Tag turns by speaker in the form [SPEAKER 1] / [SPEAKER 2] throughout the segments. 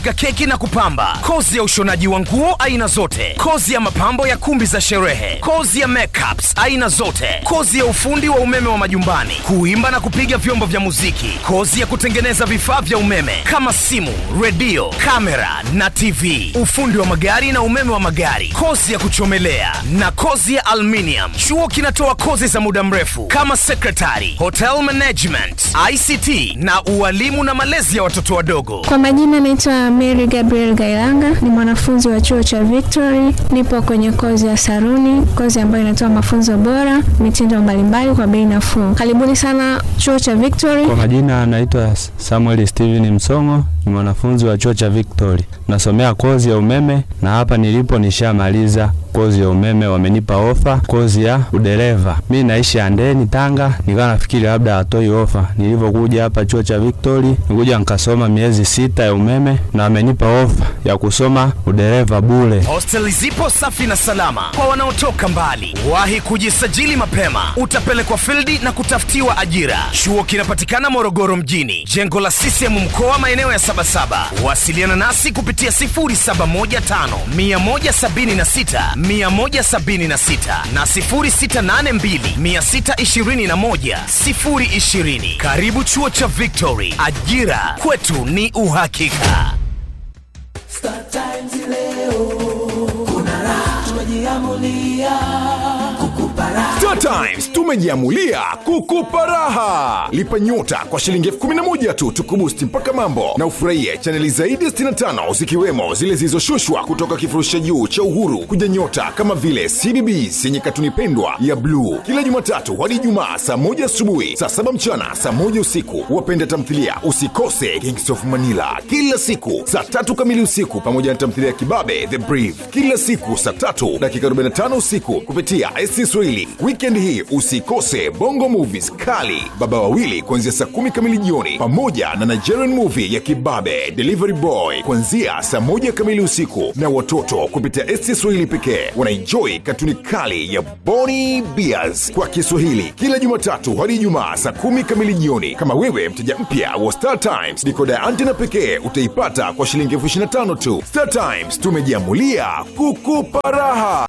[SPEAKER 1] kupika keki na kupamba, kozi ya ushonaji wa nguo aina zote, kozi ya mapambo ya kumbi za sherehe, kozi ya makeups aina zote, kozi ya ufundi wa umeme wa majumbani, kuimba na kupiga vyombo vya muziki, kozi ya kutengeneza vifaa vya umeme kama simu, redio, kamera na TV, ufundi wa magari na umeme wa magari, kozi ya kuchomelea na kozi ya aluminium. Chuo kinatoa kozi za muda mrefu kama secretary, hotel management, ICT na ualimu na malezi ya watoto wadogo.
[SPEAKER 2] Kwa majina naitwa Mary Gabriel Gailanga, ni mwanafunzi wa chuo cha Victory. Nipo kwenye kozi ya saruni, kozi ambayo inatoa mafunzo bora, mitindo mbalimbali kwa bei nafuu. Karibuni sana chuo cha Victory.
[SPEAKER 3] Kwa majina anaitwa Samuel Steven Msongo, ni mwanafunzi wa chuo cha Victory, nasomea kozi ya umeme na hapa nilipo nishamaliza kozi ya umeme, wamenipa ofa kozi ya udereva. Mi naishi Andeni, Tanga, nikawa nafikiri labda hatoi ofa. Nilivyokuja hapa chuo cha Victory, nikuja nikasoma miezi sita ya umeme na wamenipa ofa ya kusoma udereva bure.
[SPEAKER 1] Hosteli zipo safi na salama kwa wanaotoka mbali. Wahi kujisajili mapema, utapelekwa fildi na kutafutiwa ajira. Chuo kinapatikana Morogoro mjini, jengo la CCM mkoa, maeneo ya Sabasaba. Wasiliana nasi kupitia 0715 176 176 na 0682 621 020. Karibu chuo cha Victory, ajira kwetu ni uhakika.
[SPEAKER 4] Star Times leo kuna raha, tumejiamulia kukupa raha.
[SPEAKER 5] Star Times tumejiamulia kukupa raha. Lipa nyota kwa shilingi elfu kumi na moja tu tukubusti mpaka mambo na ufurahie chaneli zaidi ya 65 zikiwemo zile zilizoshushwa kutoka kifurushi cha juu cha Uhuru kuja nyota kama vile CBBS yenye katuni pendwa ya bluu kila Jumatatu hadi Ijumaa saa moja asubuhi, saa saba mchana, saa moja usiku. Wapenda tamthilia usikose Kings of Manila kila siku saa tatu kamili usiku, pamoja na tamthilia ya Kibabe The Brief kila siku saa tatu dakika 45 usiku kupitia SC Swahili. Weekend hii usikose Bongo Movies kali Baba Wawili kuanzia saa kumi kamili jioni, pamoja na Nigerian movie ya Kibabe Delivery Boy kuanzia saa moja kamili usiku, na watoto kupitia SC Swahili pekee wanaenjoy katuni kali ya Boni Bears kwa Kiswahili kila Jumatatu hadi Ijumaa saa kumi kamili jioni. Kama wewe mteja mpya wa Star Times, dikoda ya antena pekee utaipata kwa shilingi elfu ishirini na tano tu. Star Times tumejiamulia kukupa raha.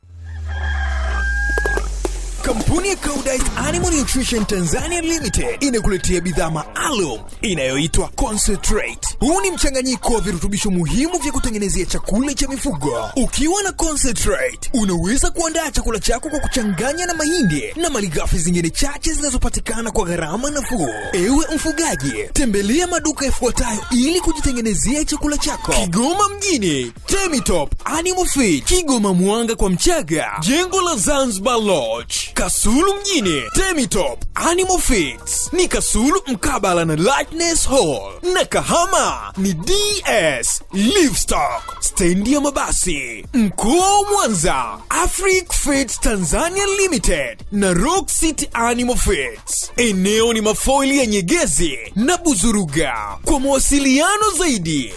[SPEAKER 6] Kampuni ya Koudijt Animal Nutrition Tanzania Limited inakuletea bidhaa maalum inayoitwa Concentrate. Huu ni mchanganyiko wa virutubisho muhimu vya kutengenezea chakula cha mifugo. Ukiwa na Concentrate, unaweza kuandaa chakula chako kwa kuchanganya na mahindi na malighafi zingine chache zinazopatikana kwa gharama nafuu. Ewe mfugaji, tembelea maduka yafuatayo ili kujitengenezea chakula chako: Kigoma mjini, Temitop Animal Feed, Kigoma Mwanga kwa Mchaga, jengo la Zanzibar Lodge, Kasulu mjini, Temitop Animal Feeds ni Kasulu mkabala na Lightness Hall, na Kahama ni DS Livestock, stendi ya mabasi. Mkoa wa Mwanza, Afric Feeds Tanzania Limited na Rock City Animal Feeds. Eneo ni mafoili ya Nyegezi na Buzuruga. Kwa mawasiliano zaidi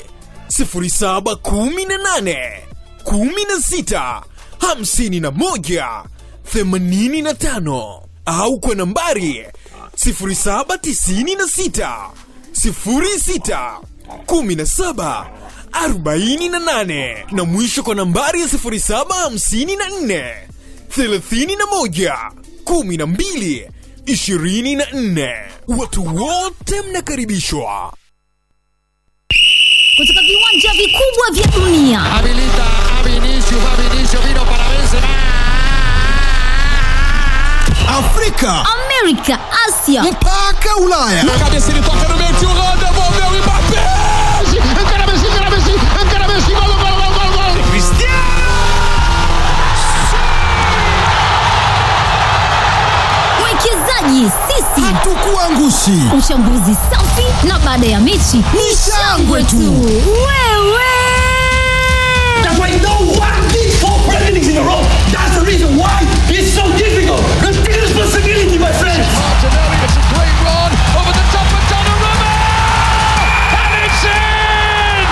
[SPEAKER 6] 0718 16 51 85 au kwa nambari 0796 06 17 48 na mwisho kwa nambari ya 0754 31 12 24. Watu wote mnakaribishwa.
[SPEAKER 7] kutoka viwanja vikubwa vya dunia
[SPEAKER 8] Habilita a Vinicius, va Vinicius, vino para Benzema.
[SPEAKER 9] Afrika
[SPEAKER 7] amerika asia
[SPEAKER 9] mpaka Ulaya.
[SPEAKER 8] Cabeça ele toca no meio, tio Rô, devolveu o Mbappé. Encara Messi, encara Messi, encara Messi, gol, gol, gol, gol, gol.
[SPEAKER 7] mwekezaji sisi
[SPEAKER 9] Hatukuangushi.
[SPEAKER 7] uchambuzi safi na baada ya mechi ni shangwe tu wewe
[SPEAKER 4] That's why no one did four presidents in a row. That's the reason why it's so difficult. Take responsibility, my friends.
[SPEAKER 8] Martinelli, it's a great run over the top of Donnarumma. And it's in!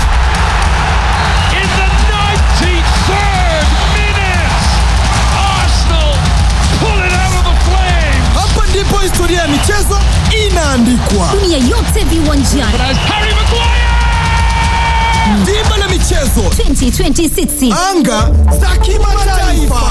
[SPEAKER 8] In the 93rd minute, Arsenal pull it out of the flames.
[SPEAKER 9] Hapa ndipo historia ya michezo inaandikwa.
[SPEAKER 7] dunia yote viwanjani
[SPEAKER 8] As Harry Maguire!
[SPEAKER 7] rasmi
[SPEAKER 9] dimba la michezo
[SPEAKER 7] 2026
[SPEAKER 9] anga za kimataifa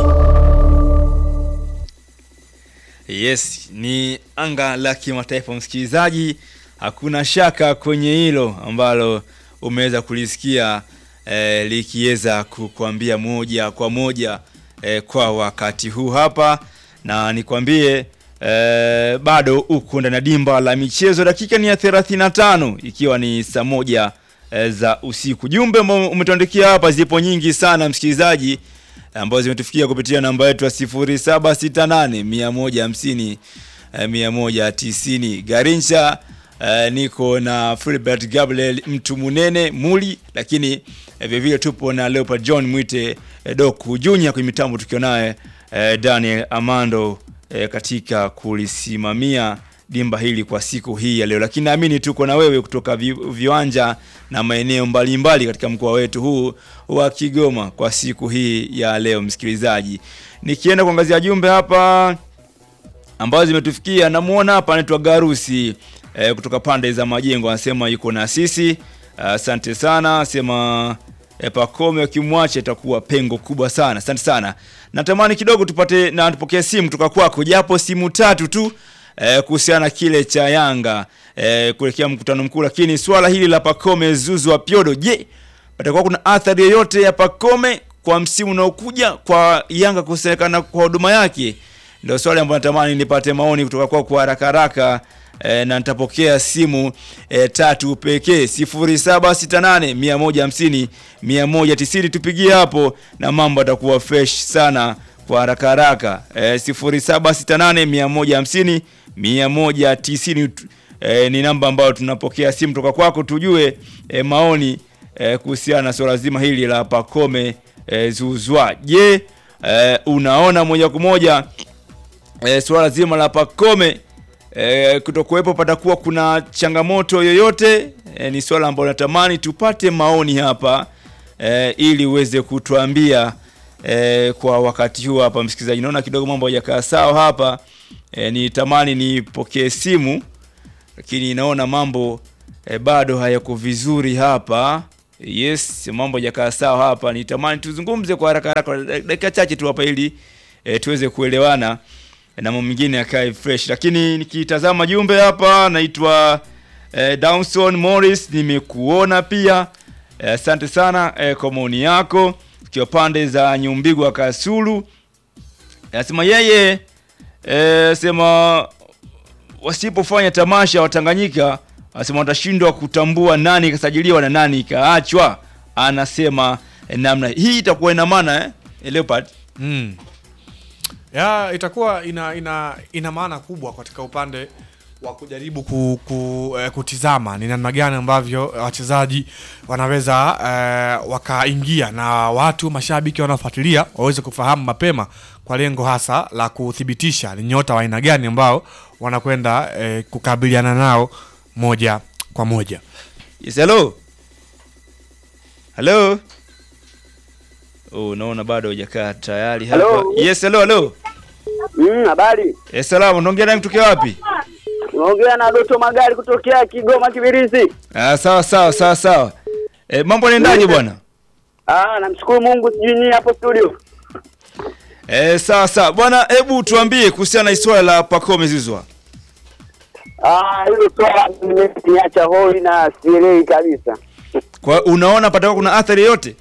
[SPEAKER 10] Yes, ni anga la kimataifa msikilizaji, hakuna shaka kwenye hilo ambalo umeweza kulisikia eh, likiweza kukwambia moja kwa moja eh, kwa wakati huu hapa, na nikwambie eh, bado uko ndani ya dimba la michezo, dakika ni ya 35 ikiwa ni saa moja eh, za usiku. Jumbe ambao umetuandikia hapa zipo nyingi sana msikilizaji ambazo zimetufikia kupitia namba yetu ya 0768 150 eh, 190 Garincha eh, niko na Philbert Gabriel mtu munene muli, lakini eh, vile vile tupo na Leopard John Mwite eh, Doku Junior kwenye mitambo tukiwa naye eh, Daniel Amando eh, katika kulisimamia dimba hili kwa siku hii ya leo, lakini naamini tuko na wewe kutoka vi, viwanja na maeneo mbalimbali katika mkoa wetu huu wa Kigoma kwa siku hii ya leo. Msikilizaji, nikienda kuangazia jumbe hapa ambazo zimetufikia, namuona hapa anaitwa Garusi eh, kutoka pande za Majengo, anasema yuko na sisi. Asante uh, sana, asema eh, Pakome wakimwacha itakuwa pengo kubwa sana. Asante sana, natamani kidogo tupate na tupokee simu kutoka kwako, japo simu tatu tu eh, kuhusiana na kile cha Yanga eh, kuelekea mkutano mkuu, lakini swala hili la Pakome Zuzu wa Piodo, je, patakuwa kuna athari yoyote ya Pakome kwa msimu unaokuja kwa Yanga kusemekana kwa huduma yake? Ndio swali ambalo natamani nipate maoni kutoka kwako kwa haraka haraka. E, na nitapokea simu e, tatu pekee 0768 150 190 tupigie hapo na mambo atakuwa fresh sana kwa haraka haraka e, 0768 150 190 e, ni namba ambayo tunapokea simu toka kwako tujue e, maoni e, kuhusiana na swala zima hili la Pakome e, Zuzwa. Je, e, unaona moja kwa moja e, swala zima la Pakome e, kutokuwepo patakuwa kuna changamoto yoyote? E, ni swala ambalo natamani tupate maoni hapa e, ili uweze kutuambia e, kwa wakati huu hapa. Msikilizaji, naona kidogo mambo hajakaa sawa hapa e, nitamani nipokee simu lakini naona mambo e, bado hayako vizuri hapa. Yes, mambo hajakaa sawa hapa. Nitamani tuzungumze kwa haraka haraka dakika chache tu hapa ili e, tuweze kuelewana e, na mambo mengine yakae fresh. Lakini nikitazama jumbe hapa, naitwa e, Downson Morris, nimekuona pia. Asante e, sana e, kwa maoni yako ukiwa pande za Nyumbigwa Kasulu. Anasema yeye e, sema wasipofanya tamasha Watanganyika anasema watashindwa kutambua nani kasajiliwa na nani ikaachwa. Anasema eh, namna hii itakuwa ina maana eh, Leopard
[SPEAKER 11] Mm. Ya, itakuwa ina, ina, ina maana kubwa katika upande wa kujaribu ku, ku, eh, kutizama ni namna gani ambavyo wachezaji wanaweza eh, wakaingia na watu mashabiki wanaofuatilia waweze kufahamu mapema kwa lengo hasa la kuthibitisha ni nyota wa aina gani ambao wanakwenda eh, kukabiliana nao moja kwa moja.
[SPEAKER 10] Yes, hello. Hello. Oh, naona bado hujakaa tayari hapa.
[SPEAKER 12] Hello.
[SPEAKER 10] Yes, hello, hello.
[SPEAKER 12] Mm, habari.
[SPEAKER 10] Eh, salamu, unaongea naye kutokea wapi?
[SPEAKER 12] Unaongea na Doto Magari kutokea Kigoma Kibirizi.
[SPEAKER 10] Ah, sawa sawa sawa sawa. Eh, mambo yanaendaje bwana?
[SPEAKER 12] Ah, namshukuru Mungu sijui ni hapo studio.
[SPEAKER 10] Eh, sawa sawa. Bwana, hebu tuambie kuhusiana na swala la Pacome Zouzoua.
[SPEAKER 12] Ah, hilo swala nimeniacha hoi na sielewi kabisa.
[SPEAKER 10] Kwa unaona patakuwa kuna athari yote?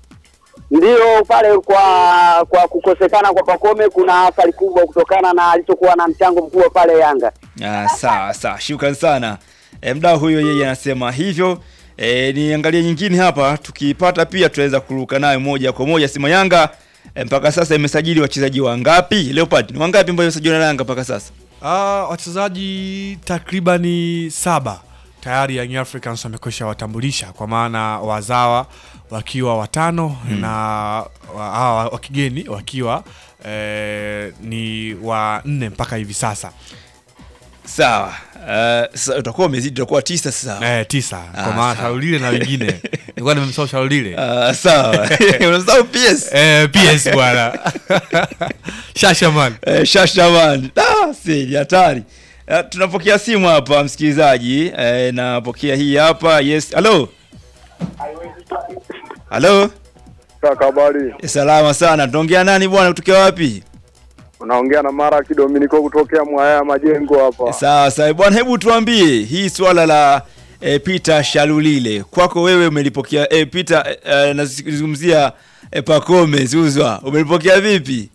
[SPEAKER 12] Ndio pale kwa kwa kukosekana kwa Pakome kuna athari kubwa kutokana na alichokuwa na mchango mkubwa pale Yanga.
[SPEAKER 10] Ah, sawa sawa. Shukrani sana. E, mdau huyo yeye anasema hivyo. E, niangalie nyingine hapa tukipata pia tutaweza kuruka nayo moja kwa moja. Sima Yanga e, mpaka sasa imesajili wachezaji wangapi? Leopard, ni wangapi ambao wamesajiliwa na Yanga mpaka sasa?
[SPEAKER 11] Ah, wachezaji takribani saba tayari Young Africans wamekwisha watambulisha kwa maana wazawa wakiwa watano
[SPEAKER 10] Hmm.
[SPEAKER 11] na wa, hawa wa kigeni wakiwa eh, ni wa nne mpaka hivi sasa.
[SPEAKER 10] Sawa. Uh, sasa utakuwa umezidi utakuwa tisa sasa.
[SPEAKER 11] Eh, tisa
[SPEAKER 10] Ah,
[SPEAKER 11] kwa maana
[SPEAKER 10] sawa.
[SPEAKER 11] Shaulile na wengine nilikuwa nimemsahau Shaulile.
[SPEAKER 10] Ah, sawa. Unasahau PS.
[SPEAKER 11] Eh, PS bwana. Shashaman.
[SPEAKER 10] Eh, Shashaman. Ah, si ni hatari. Eh, tunapokea simu hapa msikilizaji. Eh, napokea hii hapa. Yes. Hello. halo
[SPEAKER 13] Kaka habari,
[SPEAKER 10] salama sana tunaongea nani bwana kutokea wapi
[SPEAKER 13] unaongea na Mara Kidominiko kutokea Mwaya Majengo hapa.
[SPEAKER 10] sawa sawa bwana hebu tuambie hii swala la e, Peter Shalulile kwako wewe umelipokea e, Peter e, e, nazungumzia e, Pacome Zuzwa umelipokea vipi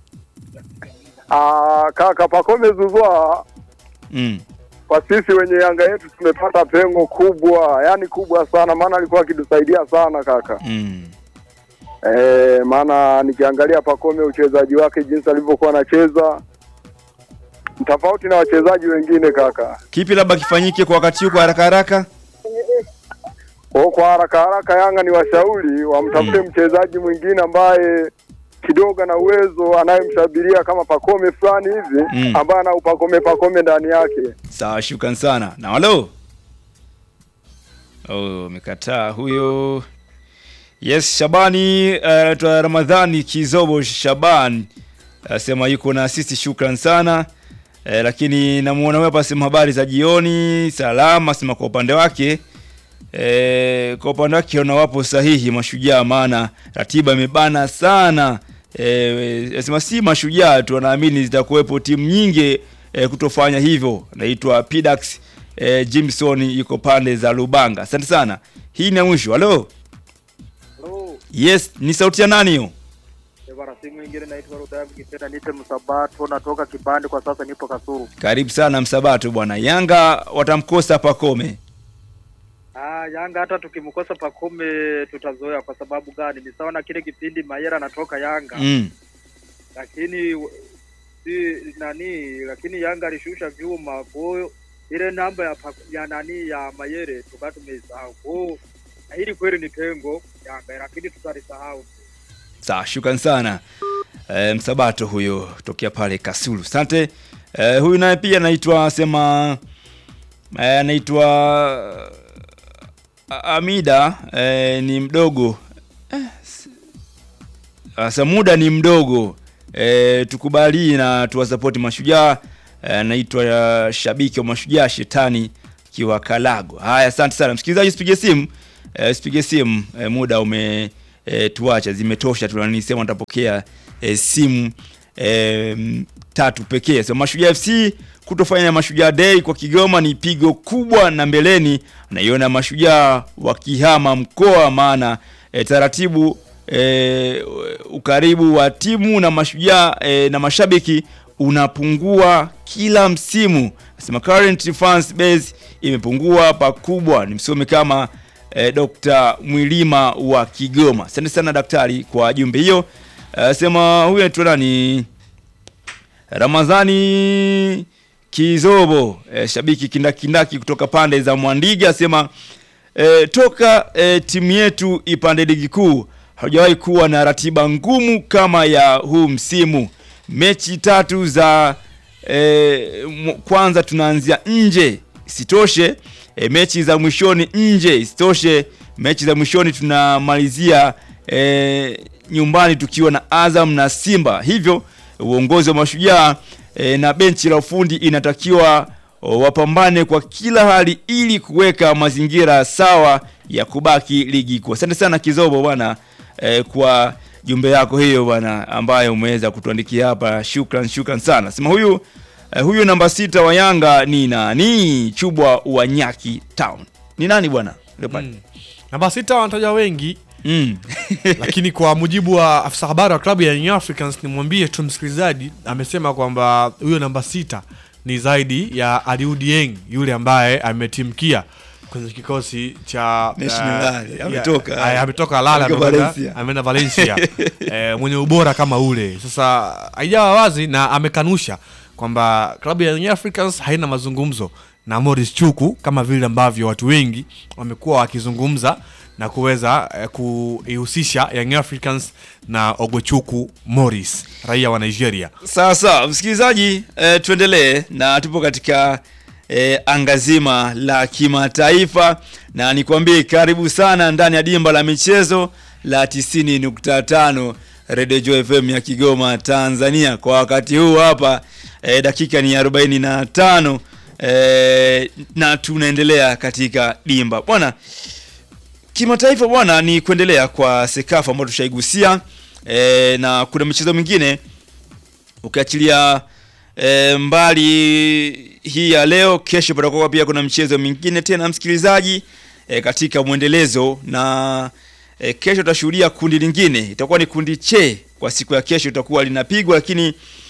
[SPEAKER 13] Ah, kaka Pacome Zuzwa,
[SPEAKER 10] mm.
[SPEAKER 13] kwa sisi wenye Yanga yetu tumepata pengo kubwa, yani kubwa sana, maana alikuwa akitusaidia sana kaka.
[SPEAKER 10] Mm.
[SPEAKER 13] Eh, maana nikiangalia Pacome uchezaji wake jinsi alivyokuwa anacheza tofauti na wachezaji wengine kaka.
[SPEAKER 10] kipi labda kifanyike kwa wakati huu kwa haraka haraka
[SPEAKER 13] Kwa hiyo kwa haraka haraka Yanga ni washauri wamtafute mchezaji mwingine ambaye kidogo ana uwezo anayemshabiria kama Pacome fulani hivi
[SPEAKER 10] Mm.
[SPEAKER 13] ambaye ana upakome pakome ndani yake.
[SPEAKER 10] sawa shukran sana na halo oh umekataa huyo yes shabani anaitwa ramadhani kizobo shaban asema yuko na sisi shukran sana eh, lakini namuona wewe hapa asema habari za jioni salama asema kwa upande wake eh, kwa upande wake ona wapo sahihi mashujaa maana ratiba imebana sana eh, asema si mashujaa tu anaamini zitakuwepo timu nyingi eh, kutofanya hivyo naitwa Pidax eh, Jimson yuko pande za Lubanga asante sana hii ni ya mwisho halo yes ni sauti ya nani hiyo
[SPEAKER 14] Bwana si mwingine naitwa Rudavu Kipenda nite Msabato natoka Kibande kwa sasa nipo Kasuru.
[SPEAKER 10] karibu sana msabato bwana yanga watamkosa pakome
[SPEAKER 14] Ah, Yanga hata tukimkosa Pacome tutazoea kwa sababu gani? Ni sawa na kile kipindi Mayera anatoka Yanga.
[SPEAKER 10] mm.
[SPEAKER 14] Lakini w- si nani lakini Yanga alishusha vyuma kwa hiyo ile namba ya pa, ya nani ya Mayere tukawa tumeisahau. Kwa hiyo hili kweli ni pengo Yanga lakini tutalisahau.
[SPEAKER 10] sawa shukran sana e, msabato huyo tokea pale kasulu asante e, huyu naye pia anaitwa sema eh, anaitwa A- amida e, ni mdogo eh, s- asa muda ni mdogo e, tukubali na tuwasapoti mashujaa Eh, anaitwa uh, shabiki wa mashujaa shetani kiwa kalago haya asante sana msikilizaji usipige simu eh, usipige simu eh, muda ume eh, tuacha zimetosha tunanisema tutapokea eh, simu eh, tatu pekee so mashujaa fc kutofanya mashujaa day kwa kigoma ni pigo kubwa na mbeleni naiona mashujaa wakihama mkoa maana eh, taratibu eh, ukaribu wa timu na mashujaa eh, na mashabiki unapungua kila msimu nasema current fans base imepungua pakubwa ni msome kama eh, Dr. Mwilima wa Kigoma asante sana daktari kwa jumbe hiyo Eh, sema huyu anaitwa nani Ramadhani Kizobo eh, shabiki kindakindaki kutoka pande za Mwandiga asema eh, toka eh, timu yetu ipande ligi kuu hajawahi kuwa na ratiba ngumu kama ya huu msimu mechi tatu za eh, mw- kwanza tunaanzia nje isitoshe e, mechi za mwishoni nje isitoshe mechi za mwishoni tunamalizia e, nyumbani tukiwa na Azam na Simba hivyo uongozi wa mashujaa e, na benchi la ufundi inatakiwa o, wapambane kwa kila hali ili kuweka mazingira sawa ya kubaki ligi kuu asante sana kizobo bwana e, kwa jumbe yako hiyo bwana ambayo umeweza kutuandikia hapa shukran shukran sana sema huyu Eh, huyu namba sita wa Yanga ni nani? Chubwa wa Nyaki Town. Ni nani bwana? Leopard.
[SPEAKER 11] namba sita wanataja wengi
[SPEAKER 10] mm.
[SPEAKER 11] lakini kwa mujibu wa afisa habari wa klabu ya Young Africans nimwambie tu msikilizaji amesema kwamba huyo namba sita ni zaidi ya Aliou Dieng yule ambaye ametimkia kwenye kikosi cha
[SPEAKER 10] National
[SPEAKER 11] eh,
[SPEAKER 10] Lale,
[SPEAKER 11] ya-
[SPEAKER 10] ametoka.
[SPEAKER 11] aya, ametoka Lale
[SPEAKER 10] Ametoka
[SPEAKER 11] amekwenda-
[SPEAKER 10] Valencia.
[SPEAKER 11] ameenda Valencia eh, mwenye ubora kama ule sasa haijawa wazi na amekanusha kwamba klabu ya Young Africans haina mazungumzo na Morris Chuku kama vile ambavyo watu wengi wamekuwa wakizungumza na kuweza eh, kuihusisha Young Africans na Ogwechuku Morris raia wa Nigeria.
[SPEAKER 10] Sawa sawa, msikilizaji eh, tuendelee na tupo katika eh, anga zima la kimataifa na nikwambie karibu sana ndani ya dimba la michezo la 90.5 Radio Joy FM ya Kigoma Tanzania. Kwa wakati huu hapa eh, dakika ni 45 eh, na tunaendelea katika dimba bwana. kimataifa bwana ni kuendelea kwa sekafa ambayo tushaigusia e, na kuna michezo mingine ukiachilia e, mbali hii ya leo kesho patakuwa pia kuna mchezo mingine tena msikilizaji e, katika mwendelezo na e, kesho tutashuhudia kundi lingine itakuwa ni kundi che kwa siku ya kesho itakuwa linapigwa lakini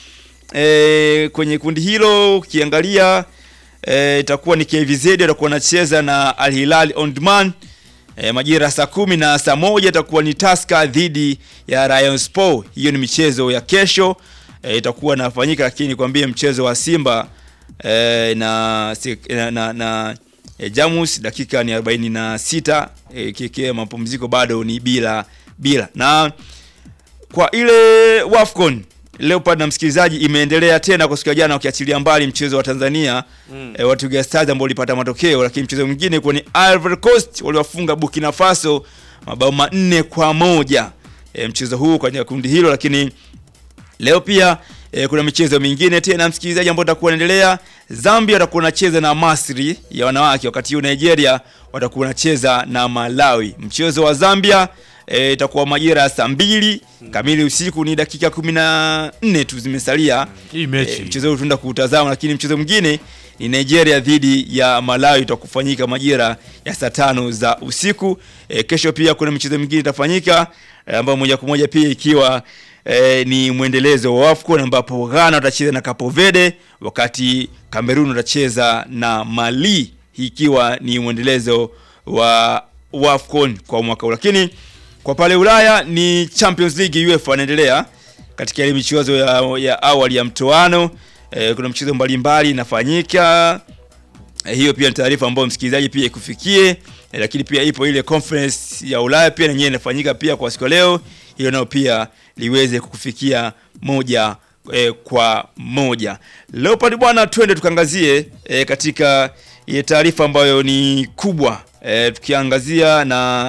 [SPEAKER 10] e, kwenye kundi hilo ukiangalia e, itakuwa ni KVZ watakuwa wanacheza na Al Hilal Omdurman e, majira saa kumi na saa moja itakuwa ni Tusker dhidi ya Rayon Sport. Hiyo ni michezo ya kesho e, itakuwa nafanyika, lakini nikwambie mchezo wa Simba e, na, si- na, na, na e, Jamus dakika ni 46 e, kike mapumziko bado ni bila bila na kwa ile Wafcon Leopard na msikilizaji imeendelea tena kwa siku ya jana, ukiachilia mbali mchezo wa Tanzania mm. e, wa Twiga Stars ambao ulipata matokeo, lakini mchezo mwingine kwa ni Ivory Coast waliwafunga Burkina Faso mabao manne kwa moja e, mchezo huu kwenye kundi hilo, lakini leo pia e, kuna michezo mingine tena msikilizaji, ambao utakuwa unaendelea. Zambia watakuwa wanacheza na Masri ya wanawake, wakati huu Nigeria watakuwa wanacheza na Malawi. Mchezo wa Zambia e, itakuwa majira ya saa mbili kamili usiku, ni dakika kumi na nne tu zimesalia
[SPEAKER 11] Hii mechi.
[SPEAKER 10] e, mchezo huu tunaenda kuutazama, lakini mchezo mwingine ni Nigeria dhidi ya Malawi utakufanyika majira ya saa tano za usiku. E, kesho pia kuna michezo mingine itafanyika e, ambayo moja kwa moja pia ikiwa e, ni mwendelezo wa AFCON ambapo Ghana watacheza na Cape Verde wakati Cameroon watacheza na Mali, hii ikiwa ni mwendelezo wa wa AFCON kwa mwaka huu. Lakini kwa pale Ulaya ni Champions League UEFA inaendelea katika ile michezo ya, ya awali ya mtoano e, kuna mchezo mbalimbali inafanyika e, hiyo pia ni taarifa ambayo msikilizaji pia ikufikie e, lakini pia ipo ile conference ya Ulaya pia yenyewe inafanyika pia kwa siku ya leo, hiyo nayo pia liweze kukufikia moja e, kwa moja. Leopard bwana, twende tukaangazie e, katika ile taarifa ambayo ni kubwa e, tukiangazia na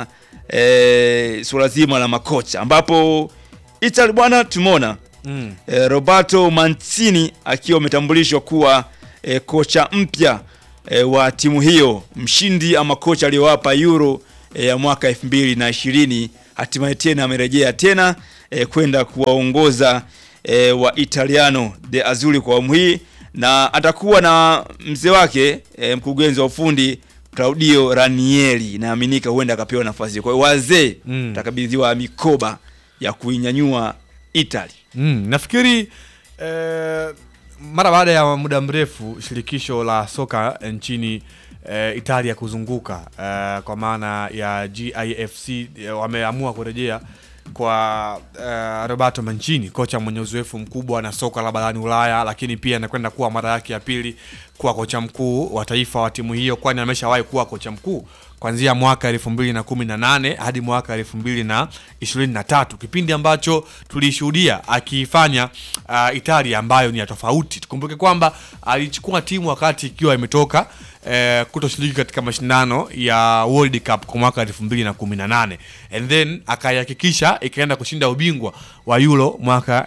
[SPEAKER 10] e, suala zima la makocha ambapo Italy bwana tumeona
[SPEAKER 11] Mm.
[SPEAKER 10] e, Roberto Mancini akiwa ametambulishwa kuwa e, kocha mpya e, wa timu hiyo, mshindi ama kocha aliyowapa Euro e, ya mwaka 2020 hatimaye tena amerejea tena e, kwenda kuwaongoza e, wa Italiano de Azzurri kwa awamu hii na atakuwa na mzee wake e, mkurugenzi wa ufundi Claudio Ranieri, inaaminika huenda akapewa nafasi hiyo. Kwa hiyo wazee
[SPEAKER 11] Mm.
[SPEAKER 10] takabidhiwa mikoba ya kuinyanyua Italy.
[SPEAKER 11] Mm, nafikiri eh, mara baada ya muda mrefu shirikisho la soka nchini eh, Italia kuzunguka eh, kwa maana ya GIFC eh, wameamua kurejea kwa eh, Roberto Mancini, kocha mwenye uzoefu mkubwa na soka la barani Ulaya, lakini pia anakwenda kuwa mara yake ya pili kuwa kocha mkuu wa taifa wa timu hiyo, kwani ameshawahi kuwa kocha mkuu kuanzia mwaka 2018 hadi mwaka 2023 kipindi ambacho tulishuhudia akiifanya uh, Italia ambayo ni ya tofauti. Tukumbuke kwamba alichukua timu wakati ikiwa imetoka eh, kutoshiriki katika mashindano ya World Cup kwa mwaka 2018 and then akaihakikisha ikaenda kushinda ubingwa wa Euro mwaka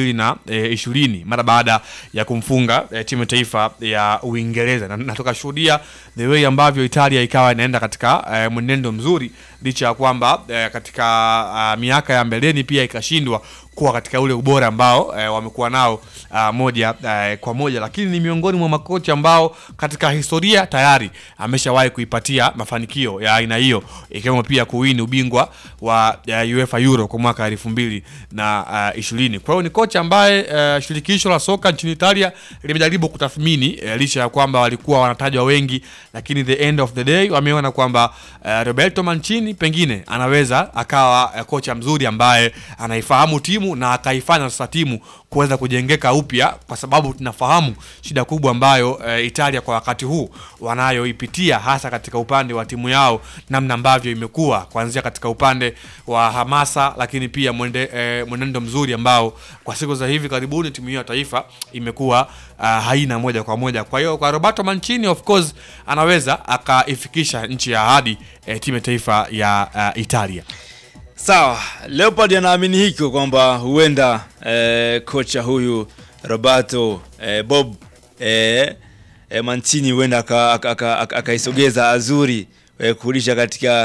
[SPEAKER 11] 2020 mara baada ya kumfunga eh, timu ya taifa ya Uingereza na, na tukashuhudia the way ambavyo Italia ikawa inaenda katika eh, mwenendo mzuri licha ya kwamba eh, katika uh, miaka ya mbeleni pia ikashindwa kuwa katika ule ubora ambao eh, wamekuwa nao uh, moja eh, kwa moja, lakini ni miongoni mwa makocha ambao katika historia tayari ameshawahi kuipatia mafanikio ya aina hiyo, ikiwemo pia kuwini ubingwa wa uh, UEFA Euro kwa mwaka elfu mbili na uh, ishirini. Kwa hiyo ni kocha ambaye uh, shirikisho la soka nchini Italia limejaribu kutathmini uh, licha ya kwamba walikuwa wanatajwa wengi, lakini the end of the day wameona kwamba uh, Roberto Mancini pengine anaweza akawa uh, kocha mzuri ambaye anaifahamu timu na akaifanya sasa timu kuweza kujengeka upya, kwa sababu tunafahamu shida kubwa ambayo uh, Italia kwa wakati huu wanayoipitia hasa katika upande wa timu yao, namna ambavyo imekuwa kuanzia katika upande wa hamasa, lakini pia mwende, eh, mwenendo mzuri ambao kwa siku za hivi karibuni timu hiyo ya taifa imekuwa uh, haina moja kwa moja. Kwa hiyo kwa Roberto Mancini of course anaweza akaifikisha nchi ya ahadi eh, timu ya taifa ya uh, Italia.
[SPEAKER 10] Sawa, Leopard anaamini hiko kwamba huenda eh, kocha huyu Roberto eh, Bob eh, eh, Mancini huenda akaisogeza aka, aka, aka akaisogeza Azuri eh, kurudisha katika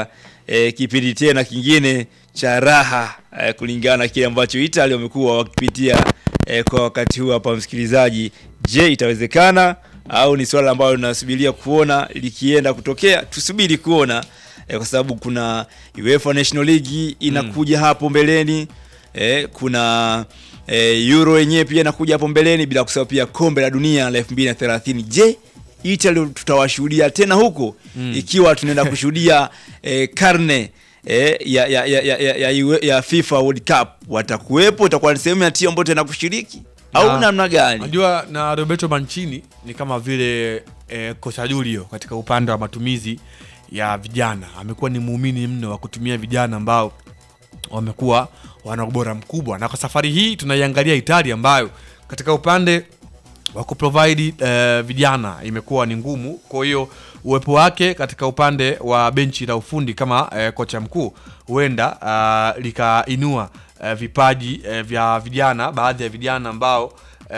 [SPEAKER 10] e, kipindi tena kingine cha raha e, kulingana na kile ambacho Italy wamekuwa wakipitia e, kwa wakati huu hapa msikilizaji. Je, itawezekana au ni swala ambalo linasubiria kuona likienda kutokea? Tusubiri kuona e, kwa sababu kuna UEFA National League inakuja hapo mbeleni e, kuna e, Euro yenyewe pia inakuja hapo mbeleni, bila kusahau pia kombe la dunia la 2030. Je, Italy tutawashuhudia tena huko
[SPEAKER 11] Mm.
[SPEAKER 10] ikiwa tunaenda kushuhudia e, karne e, ya, ya, ya, ya, ya, ya, ya FIFA World Cup watakuwepo, itakuwa ni sehemu ya timu ambayo tena kushiriki au
[SPEAKER 11] Na-
[SPEAKER 10] namna gani?
[SPEAKER 11] Unajua na Roberto Mancini ni kama vile eh, kocha Julio katika upande wa matumizi ya vijana. Amekuwa ni muumini mno wa kutumia vijana ambao wamekuwa wana ubora mkubwa, na kwa safari hii tunaiangalia Italia ambayo katika upande wa kuprovide eh, vijana imekuwa ni ngumu. Kwa hiyo uwepo wake katika upande wa benchi la ufundi kama eh, kocha mkuu huenda ah, likainua eh, vipaji eh, vya vijana, baadhi ya vijana ambao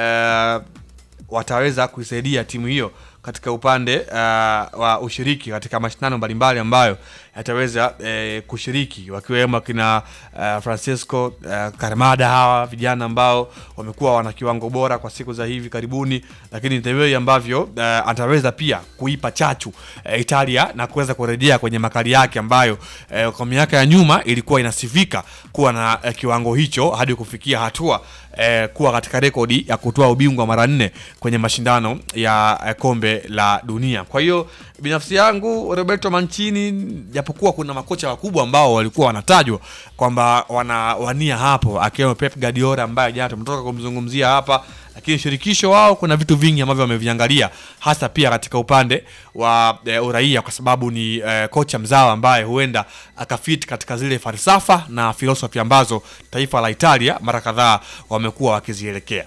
[SPEAKER 11] eh, wataweza kuisaidia timu hiyo katika upande uh, wa ushiriki katika mashindano mbalimbali ambayo yataweza eh, kushiriki wakiwemo kina uh, Francisco uh, Karmada, hawa vijana ambao wamekuwa wana kiwango bora kwa siku za hivi karibuni, lakini ndivyo ambavyo uh, ataweza pia kuipa chachu uh, Italia na kuweza kurejea kwenye makali yake ambayo uh, kwa miaka ya nyuma ilikuwa inasifika kuwa na uh, kiwango hicho hadi kufikia hatua eh, kuwa katika rekodi ya kutoa ubingwa mara nne kwenye mashindano ya eh, kombe la dunia. Kwa hiyo binafsi yangu Roberto Mancini, japokuwa kuna makocha wakubwa ambao walikuwa wanatajwa kwamba wanawania hapo, akiwemo Pep Guardiola ambaye jana tumetoka kumzungumzia hapa, lakini shirikisho wao kuna vitu vingi ambavyo wameviangalia hasa pia katika upande wa e, uraia kwa sababu ni e, kocha mzawa ambaye huenda akafit katika zile falsafa na filosofi ambazo taifa la Italia mara kadhaa wamekuwa wakizielekea.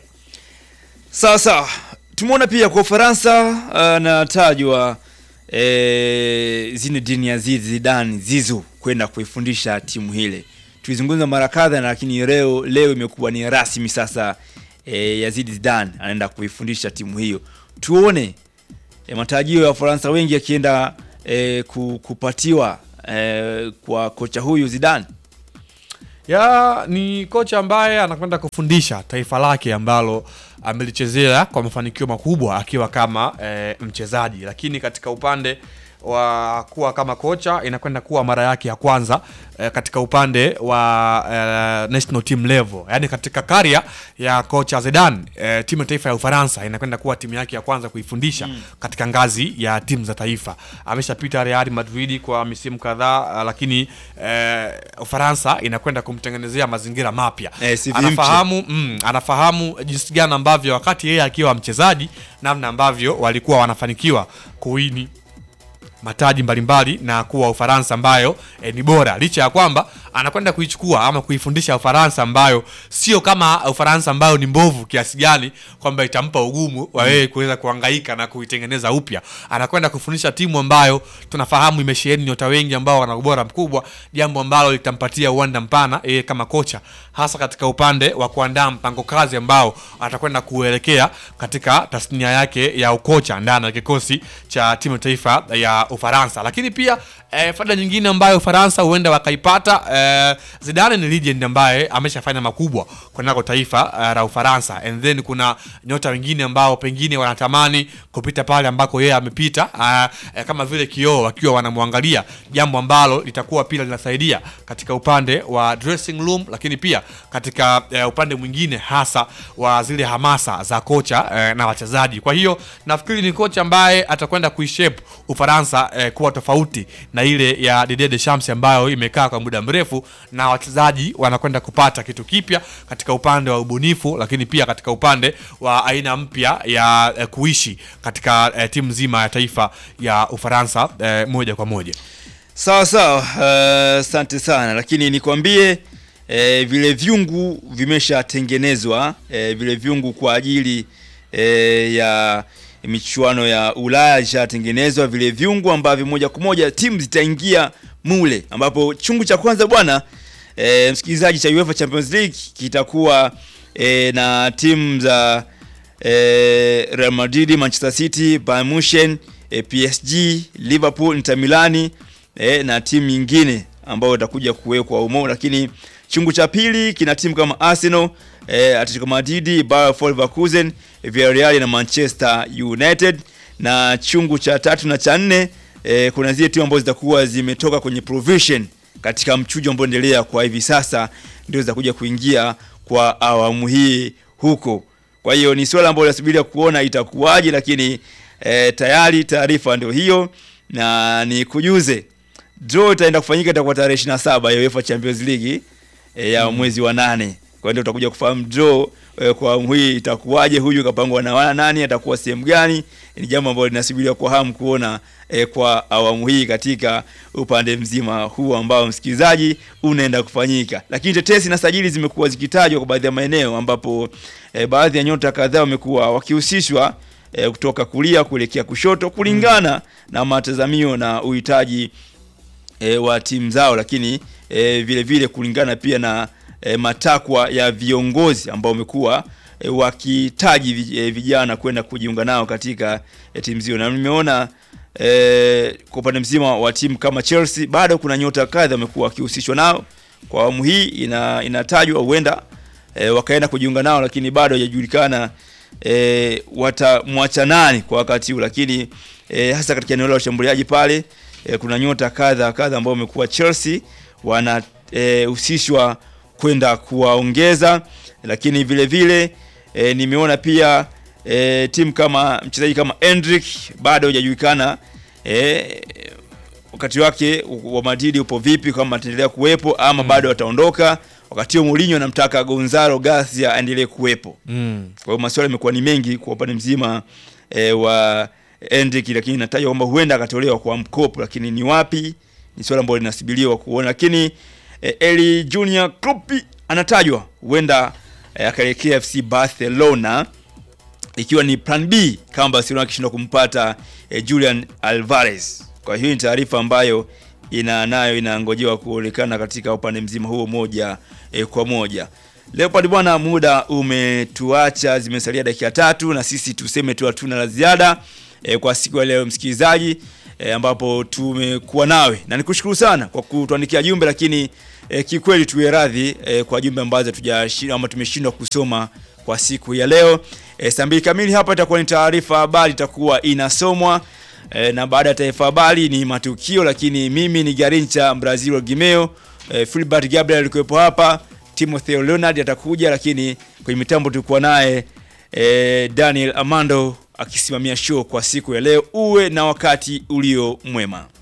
[SPEAKER 10] Sawa sawa, tumeona pia kwa Ufaransa anatajwa e, Zinedine Aziz Zidane Zizu kwenda kuifundisha timu hile. Tulizungumza mara kadha, lakini leo leo imekuwa ni rasmi sasa. E, Yazid Zidane anaenda kuifundisha timu hiyo. Tuone e, matarajio ya Wafaransa wengi yakienda e, ku- kupatiwa e, kwa kocha huyu Zidane.
[SPEAKER 11] ya ni kocha ambaye anakwenda kufundisha taifa lake ambalo amelichezea kwa mafanikio makubwa akiwa kama e, mchezaji, lakini katika upande wa kuwa kama kocha inakwenda kuwa mara yake ya kwanza e, katika upande wa e, national team level, yani katika karia ya kocha Zidane e, timu ya taifa ya Ufaransa inakwenda kuwa timu yake ya kwanza kuifundisha
[SPEAKER 10] Mm.
[SPEAKER 11] katika ngazi ya timu za taifa. Ameshapita Real Madrid kwa misimu kadhaa, lakini eh, Ufaransa inakwenda kumtengenezea mazingira mapya.
[SPEAKER 10] Eh, si vimche.
[SPEAKER 11] anafahamu mm, anafahamu jinsi gani ambavyo wakati yeye akiwa mchezaji, namna ambavyo walikuwa wanafanikiwa kuwini mataji mbalimbali na kuwa Ufaransa ambayo e, ni bora licha ya kwamba anakwenda kuichukua ama kuifundisha Ufaransa ambayo sio kama Ufaransa ambayo ni mbovu kiasi gani kwamba itampa ugumu wa yeye kuweza kuhangaika na kuitengeneza upya. Anakwenda kufundisha timu ambayo tunafahamu imesheheni nyota wengi ambao wana ubora mkubwa, jambo ambalo litampatia uwanda mpana yeye kama kocha, hasa katika upande wa kuandaa mpango kazi ambao atakwenda kuelekea katika tasnia yake ya ukocha ndani ya kikosi cha timu ya taifa ya Ufaransa. Lakini pia eh, faida nyingine ambayo Ufaransa huenda wakaipata eh, Zidane ni legend ambaye ameshafanya makubwa kunako taifa eh, la Ufaransa, and then kuna nyota wengine ambao pengine wanatamani kupita pale ambako yeye amepita eh, eh, kama vile kioo wakiwa wanamwangalia, jambo ambalo litakuwa pia linasaidia katika upande wa dressing room, lakini pia katika eh, upande mwingine hasa wa zile hamasa za kocha eh, na wachezaji. Kwa hiyo nafikiri ni kocha ambaye atakwenda kuishape Ufaransa eh, kuwa tofauti na ile ya Didier Deschamps ambayo imekaa kwa muda mrefu, na wachezaji wanakwenda kupata kitu kipya katika upande wa ubunifu, lakini pia katika upande wa aina mpya ya eh, kuishi katika eh, timu nzima ya taifa ya Ufaransa eh, moja kwa moja.
[SPEAKER 10] Sawa sawa, eh, asante sana, lakini nikwambie eh, vile vyungu vimeshatengenezwa eh, vile vyungu kwa ajili eh, ya michuano ya Ulaya ishatengenezwa vile vyungu ambavyo moja kwa moja timu zitaingia mule, ambapo chungu cha kwanza bwana eh, msikilizaji cha UEFA Champions League kitakuwa eh, na timu za eh, Real Madrid, Manchester City, Bayern Munich, eh, PSG, Liverpool, Inter Milani eh, na timu nyingine ambao itakuja kuwekwa umo, lakini chungu cha pili kina timu kama Arsenal, eh, Atletico Madrid, Bayer Leverkusen, Villarreal na Manchester United, na chungu cha tatu na cha nne eh, kuna zile timu ambazo zitakuwa zimetoka kwenye provision katika mchujo ambao endelea kwa hivi sasa, ndio zitakuja kuingia kwa awamu hii huko. Kwa hiyo ni swala ambalo nasubiria kuona itakuwaje, lakini eh, tayari taarifa ndio hiyo, na ni kujuze draw itaenda kufanyika itakuwa tarehe 27 ya UEFA Champions League e, ya mwezi wa nane. Kwa hiyo utakuja kufahamu draw e, kwa awamu hii itakuwaje, huyu kapangwa na wana nani, atakuwa sehemu gani. Ni jambo ambalo linasubiriwa kwa hamu kuona e, kwa awamu hii katika upande mzima huu ambao msikilizaji unaenda kufanyika. Lakini tetesi na sajili zimekuwa zikitajwa kwa baadhi ya maeneo ambapo e, baadhi ya nyota kadhaa wamekuwa wakihusishwa e, kutoka kulia kuelekea kushoto kulingana na matazamio na uhitaji e, wa timu zao, lakini e, vile vile kulingana pia na e, matakwa ya viongozi ambao wamekuwa e, wakitaji vi- e, vijana kwenda kujiunga nao katika e, timu zio, na nimeona e, kwa upande mzima wa timu kama Chelsea bado kuna nyota kadha wamekuwa wakihusishwa nao kwa awamu hii, ina, inatajwa huenda e, wakaenda kujiunga nao, lakini bado hajajulikana e, watamwacha nani kwa wakati huu, lakini e, hasa katika eneo la ushambuliaji pale e, kuna nyota kadha kadha ambao wamekuwa Chelsea wanahusishwa kwenda kuwaongeza, lakini vile vile e, nimeona pia e, timu kama mchezaji kama Endrick bado hajajulikana e, wakati wake wa Madrid upo vipi, kama ataendelea kuwepo ama bado ataondoka. Wakati huo Mourinho anamtaka Gonzalo Garcia aendelee kuwepo.
[SPEAKER 11] Mm.
[SPEAKER 10] Kwa hiyo maswali yamekuwa ni mengi kwa upande mzima e, wa Endrick, lakini inatajwa kwamba huenda akatolewa kwa mkopo, lakini ni wapi ni swala ambalo linasubiriwa kuona. Lakini e, Eli Junior Klopp anatajwa huenda e, akaelekea FC Barcelona ikiwa ni plan B kama Barcelona akishindwa kumpata e, Julian Alvarez. Kwa hiyo ni taarifa ambayo ina nayo inangojewa kuonekana katika upande mzima huo moja e, kwa moja. Leopard bwana, muda umetuacha, zimesalia dakika tatu na sisi tuseme tu hatuna la ziada e, kwa siku ya leo msikilizaji, e, ambapo tumekuwa nawe na nikushukuru sana kwa kutuandikia jumbe, lakini e, kikweli tuwe radhi e, kwa jumbe ambazo tujashindwa ama tumeshindwa kusoma kwa siku ya leo. E, saa mbili kamili hapa itakuwa ni taarifa habari itakuwa inasomwa e, na baada ya taarifa habari ni matukio, lakini mimi ni Garincha Brazil Gimeo e, Philbert Gabriel alikuwepo hapa, Timothy Leonard atakuja, lakini kwenye mitambo tulikuwa naye e, Daniel Amando akisimamia show kwa siku ya leo. Uwe na wakati ulio mwema.